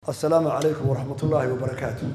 asalaamu calaykum waraxmat ullaahi wabarakaatu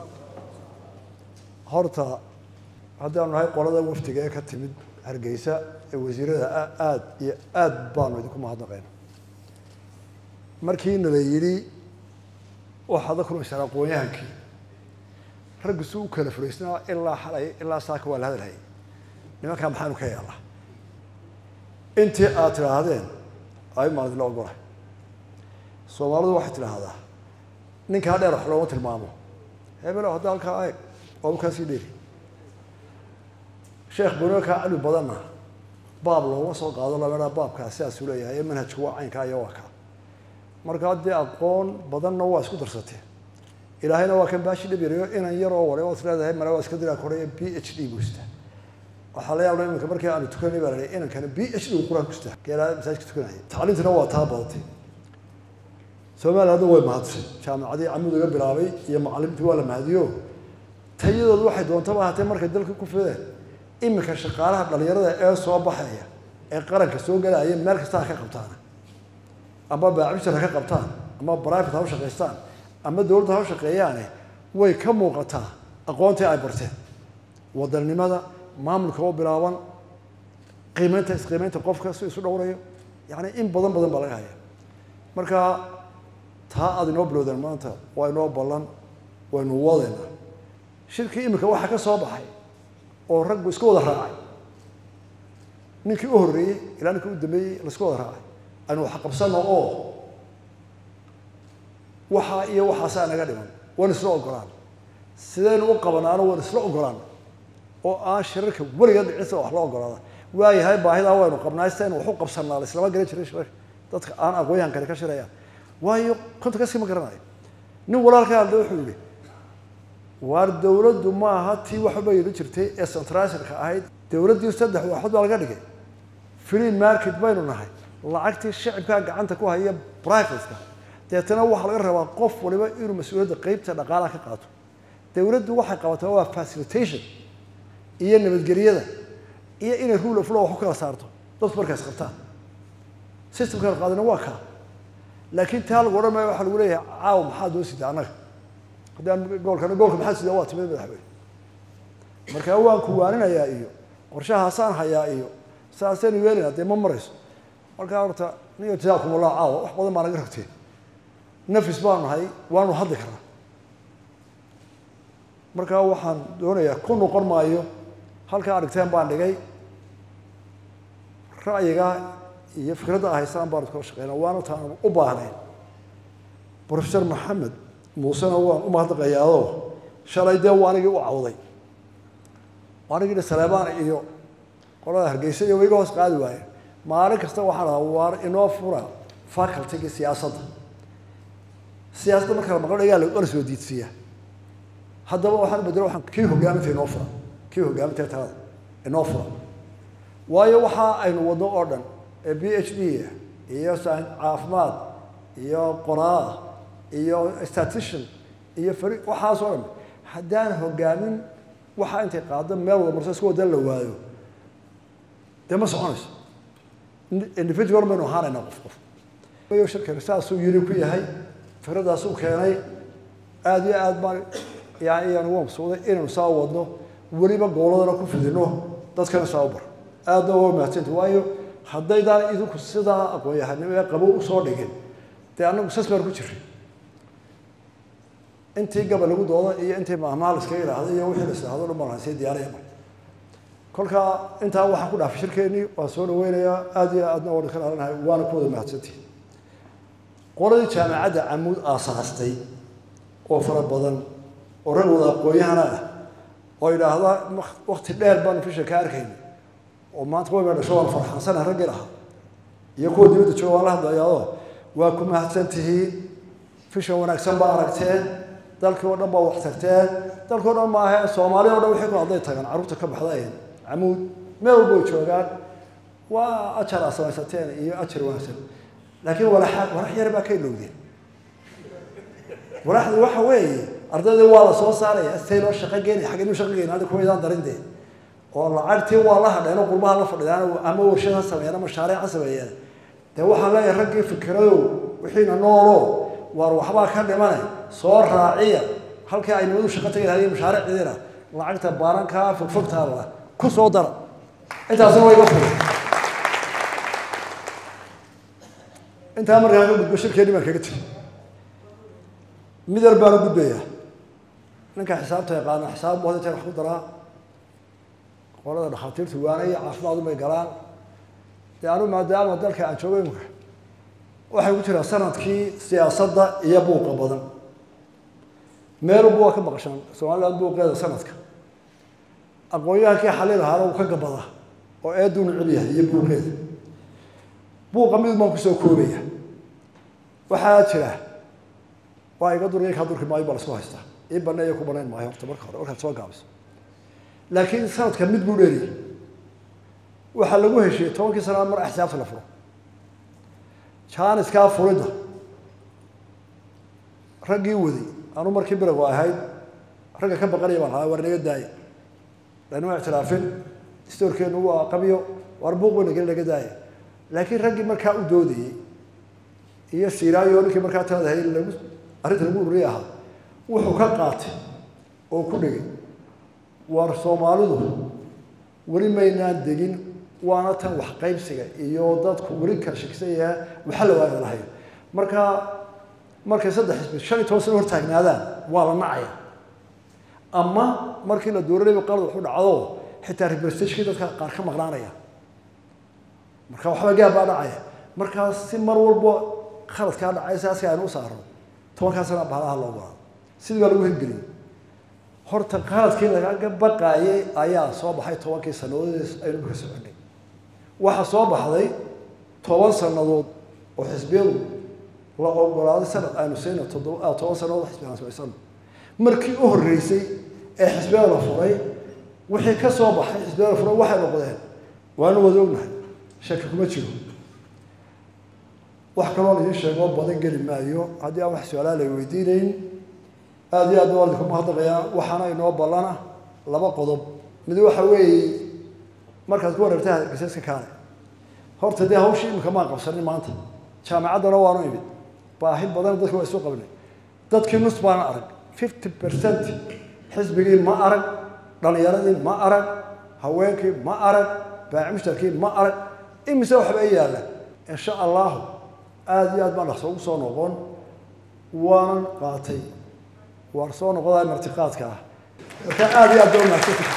horta haddaanu nahay qolada wafdiga ee ka timid hargeysa ee wasiirada aada iyo aada baanu idinku mahadnaqayna markii nala yidhi waxaad la kulmaysaan aqoon-yahankii raggu si u kala furaysnaa ilaa xalay ilaa saaka waa la hadalhayay nimankaa maxaanu ka yeelnaa intii aad tidhaahdeen ay maan idinla ogolahay soomaalidu waxay tidhaahdaa ninkaa dheer wax looma tilmaamo hebelo hadda halkaa eeg waaba kaa sii dheeri sheekh bunookaa cilmi badanna baab looma soo qaado lameedhaa baabkaa sidaasuu leeyahay ee manhajku waa caynkaa iyo waa kaa marka haddii aqoon badanna waa isku darsateen ilaahayna waa kan baashi dhibiriyo inan yaroo wale ood leedahay male waa iska diraa koraya b h d buu istaa waxaa la yaabla iminka markii aanu tukanay baa la leeyahay inankana b h d uu qur-aan ku istaa geelaa masaajidka tukanaya tacliintuna waa taa badatay soomaaliya hadda way mahadsay jaamacadii camud uga bilaabay iyo macalimiintii waa la mahadiyo tayadoodu waxay doontaba ahaatee markay dalka ku fideen iminka shaqaalaha dhalinyarada ee soo baxaya ee qaranka soo galaya meel kasta ha ka qabtaan ama baacbishar ha ka qabtaan ama private ha u shaqaystaan ama dowladda ha u shaqeeyaane way ka muuqataa aqoontii ay barteen wadannimada maamulka oo bilaaban qiimeynta isqiimeynta qofka si isu dhowrayo yacni in badan badan baa laga haya marka taa aada inoo bilowdeen maanta waa inoo ballan waynu wadayna shirkii iminka waxaa ka soo baxay oo raggu iska wada raacay ninkii u horreeyey ilaa ninkii u dambeeyey laiska wada raacay aynu wax qabsano oo waxaa iyo waxaasaa naga dhiman waynu isla ogolaan sidaynu u qabanaano waynu isla ogolaan oo aan shirarka weliga dhicisa wax la ogolaada waayahay baahidaa waynu qabnaa sitaynu wax u qabsanaa laislama garan jiray shirarka dadka aan aqoonyahankani ka shirayaan waayo konta kaskii ma garanayo nin walaalka hadle wuxuu yihi waar dawladdu maaha tii waxba yeeli jirtay ee centralka ahayd dawladdii saddex waaxood baa laga dhigay free market baynu nahay lacagtii shicibkaa gacanta ku haya brivatka deetana waxaa laga rabaa qof waliba inuu mas-uuliyadda qeybta dhaqaalaha ka qaato dawladdu waxay qabataa waa facilitation iyo nabadgelyada iyo inay rule of law wax u kala saarto dadku markaas qabtaan systemkana qaadina waa kaa laakiin taa lagu odhan maayo waxaa lagu leeyahay caawa maxaa doo sida annaga haddaan goolkana goolka maxaa sida waa timid madaxweyne marka waan kuwaaninayaa iyo qorshahaasaan hayaa iyo saasaynu yeelina dee ma marayso markaa horta niyo jazaakum allah caawa wax badan baa naga ragteen nafis baanu nahay waanu hadli karnaa markaa waxaan doonayaa ku noqon maayo halkaa arigteen baan dhigay ra'yiga iyo fikradda ahaysaan baanu kala shaqeyna waana taanu u baahnayn professor maxamed muusena waan u mahadnaqayaadoo shalay dee waa anigii u cawday anigii saleebaan iyo qolada hargeysa iyo iga hoos qaadi waaye maalin kasta waxaan dhahaa waar inoo fura facultygii siyaasadda siyaasadda marka la maqlo dhagaa la soo diidsiiya haddaba waxaan bedelo waxaan kii hogaaminta inoo fura kii hogaaminta talada inoo fura waayo waxa aynu wadno oo dhan ee b h d iyo caafimaad iyo qoraa iyo statician iyo fari waxaas oo dhan haddaan hogaamin waxaa intay qaado meel wada marso iska wadan la waayo dee ma soconayso individual baynu ahaanaynaa qof qof yo shirkani saasuu yiri ku yahay fikradaasuu keenay aada iyo aad baan yani iyaan uga maqsuuday inaynu saa wadno weliba gooladana ku fidino dadkana saa u bar aadna waa mahadsanta waayo haddaydaan idinku sidaa aqoon-yahanimo ee qabo usoo dhigin dee annagu sas baan ku jiray intii gabal lagu dooda iyo intii mahmaha la iskaga idhaahda iyo wixii la isdhaahdo dhan baan sii diyaaraya mar kolkaa intaa waxaan ku dhaafay shirkeennii waan soo dhaweynayaa aada iyo aadna waa ka dhaalanahay waana ku wada mahadsantihi qoladii jaamacadda camuud aasaastay oo fara badan oo rag wada aqoon-yahana ah oo idhaahda wakti dheer baanu fisha ka arkayna oo maanta way dhasho waan farxansana raggii lahaa iyo kuwa dibadda jooga waan la hadlayaao waa ku mahadsan tihiin fisha wanaagsan baa aragteen dalkii oo dhan baa wax tagteen dalkii o dhan maahe soomaali o dhan wixii ku hadday tagaan carruurta ka baxdayn camuud meel walba way joogaan waa ajar aa samaysateen iyo ajar wanaagsan laakiin walaxa walax yar baa ka ilowdeen walaxdu waxa weeye ardaydii waa la soo saaraya astay loo shaqo geenaya xagga inuu shaqo geenay hadda kuwaydaan darin dee oo lacagtii waa la hadheen oo qurbaha la fadhiyaan ama warshad ha sameeyaan ama mashaariic ha sameeyaan dee waxaan leeyahay raggii fikradow wixiina noolo waar waxbaa ka dhimane soo raaciya halkii ay nimadu shaqo tagi lahayd mashaariicdiina lacagta baarankaa fogfogtaala ku soo dara intaasna waa iga furay intaa markaa ka gudbo shirkeeni baan kaga tegi mid yar baan u gudbayaa ninka xisaabta yaqaana xisaab bu hadda wax ku daraa qolada dhakhaatiirtu waanaya caafimaad umay galaan dee anu maadaama dalka aan joogo imika waxay ku jiraa sanadkii siyaasadda iyo buuqa badan meelunba waa ka maqashaan somaliland buuqeeda sanadka aqoon-yahankii xalil ahaana uu ka gabada oo eeduu neceb yahay iyo buuqeeda buuqa mid baan kusoo koobaya waxaa jira waa iga durya kaa durki maayo baa lasku haystaa ii baneeyo ku banayn maayo horta marka hore markaad soo gaabiso laakiin sanadka mid buu dheeriyay waxaa lagu heshiiyey tobankii sanaad mar axsaabta la furo jaaniskaa furidda raggii waday anu markii biragu ahayd ragga ka baqanaya baan ahaa war naga daaya lanima ictiraafin stoorkeenu waa qabyo war buuq weyna geli naga daaya laakiin raggii markaa u doodayey iyo siraayo ninkii markaa talada hay lagu arrinta lagu ururiye ahaa wuxuu ka qaatay oo ku dhigay war soomaalidu weli maynaan degin waana tan wax qaybsiga iyo dadku weli kala shakisan yaha waxa la waaga lahayn marka markay saddex xisbi shan iyo toban sano hortaagnaadaan waa la nacaya ama markii la dooranayba qalad waxu dhacdo xitaa representationkii dadka qaar ka maqnaanaya marka waxba gaab baa dhacaya markaa si mar walba khaladkaa dhacay saaska aynu u saarno tobankaa sana bahalaha loo goraa sidii baa lagu hirgeliyey horta qaladkii lagaga baqaayay ayaa soo baxay tobankii sanadood aynu ka soconay waxaa soo baxday toban sanadood oo xisbiyadu la ogolaaday sanad aynu sayno toddoba toban sanadood xisbi aan samaysano markii u horreysay ee xisbiyada la furay wixii ka soo baxay xisbiyada la furay waxay noqdeen waanu wada ognahay shaki kuma jiro wax kaloo la idiin sheegoo badan geli maayo haddii aan wax su-aalaa la weydiinayn aada iyo aad baa idinku mahadnaqayaa waxaana inoo ballana laba qodob mid waxa weeye markaad ku wareegta hargeysaska kaale horta dee hawshii imika maan qabsanin maanta jaamacaddana waanu imid baahi badan dadka waa isu qabnay dadkii nus baana arag fifty percent xisbigii ma arag dhalinyaradii ma arag haweenkii ma arag baaci mushtarkii ma arag imise waxba i yaalla insha allahu aada iyo aad baan dhaqso ugu soo noqon waanan qaatay waan soo noqodaa martiqaadka ah marka aada iyo aad ba umaadsanta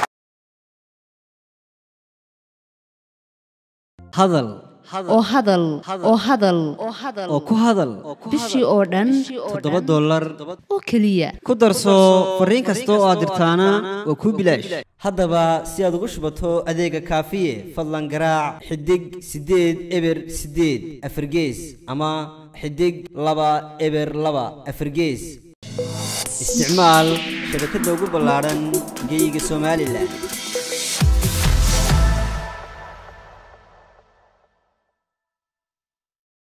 hadal oo hadal oo hadal oo ku hadal bishii oo dhan toddoba dollar oo keliya ku darso fariin kasta oo aad dirtaana waa kuu bilaash haddaba si aad ugu shubato adeega kaafiye fadlan garaac xidig siddeed eber siddeed afargees ama xidig laba eber laba afargees isticmaal shabakadda ugu ballaadhan geyga somalilan